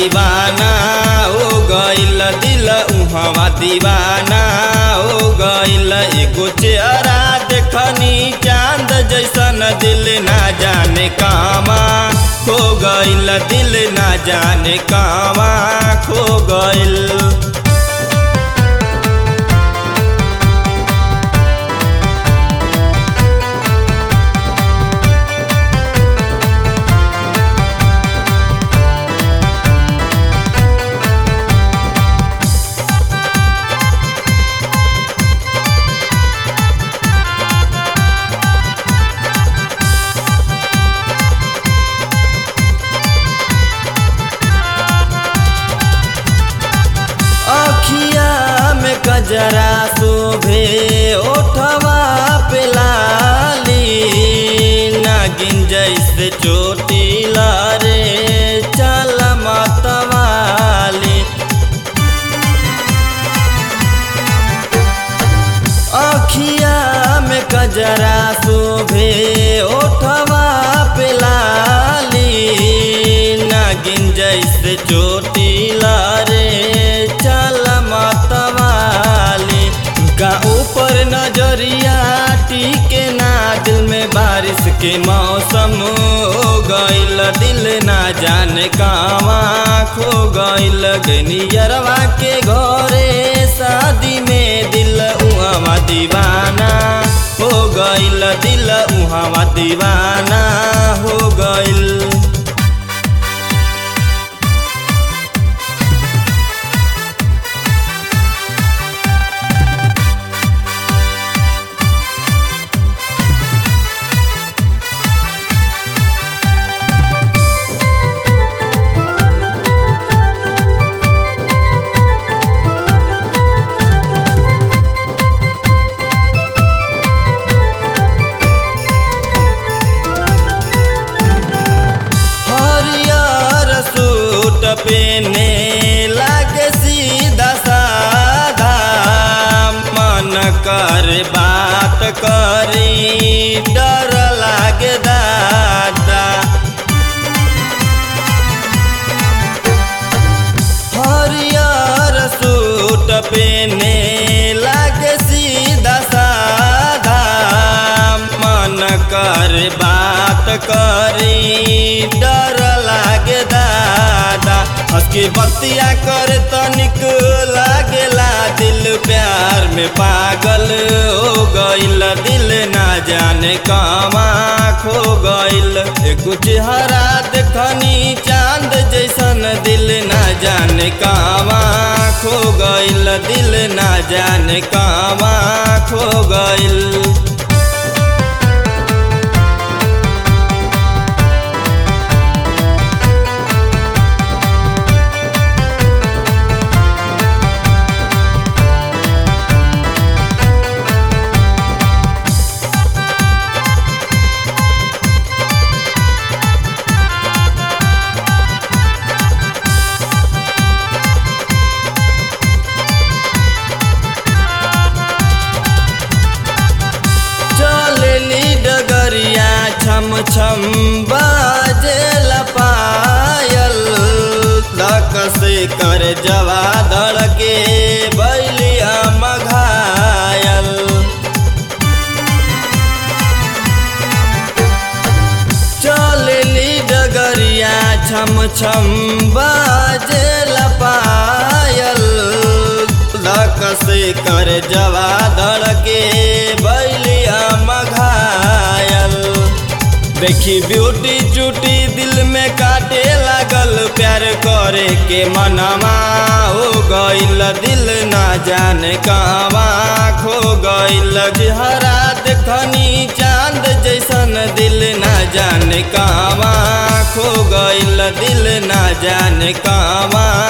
दीवाना हो गइल दिल उहवा दीवाना हो गइल एगो चेहरा देखनी चांद जैसन दिल ना जाने कामा खो गइल दिल ना जाने कामा खो गइल अखिया में कजरा शोभे ओठवा पे लाली नागिन जैसे चोटी लारे चल मतवाली अखिया में कजरा शोभे ओठवा पे लाली नागिन जैसे चोटी लारे चल मतवाली का ऊपर नजरिया टीके ना दिल में बारिश के मौसम हो गइल दिल ना जाने कावा खो गइल गनियरवा के घरे शादी में दिल उहवा दीवाना हो गइल दिल उहवा दीवाना हो गइल हरियर सूट पेने लागे सीधा साधा मन कर बात करी डर लागे दादा हरियर सूट पेने लागे सीधा साधा मन कर बात करी डर लागे दादा हंस के बतिया कर तनिक लागेला दिल प्यार में पागल हो गइल दिल ना जाने कामा खो गइल एगो चेहरा देखनी चांद जैसन दिल ना जाने कामा खो गइल दिल ना जाने कामा खो गइल चलेली डगरिया छम छम बाजे पायल लक से कर जवा धड़के बैलिया मघायल चलेली डगरिया छम छम बाजे पायल लक से कर जवा धड़के बैलिया मघायल देखी ब्यूटी चूटी दिल में काटे लागल प्यार करे के मनवा हो गइल दिल ना जाने कहवा खो गइल हरा देखनी चांद जैसन दिल ना जाने कहवा खो गइल दिल ना जाने कहवा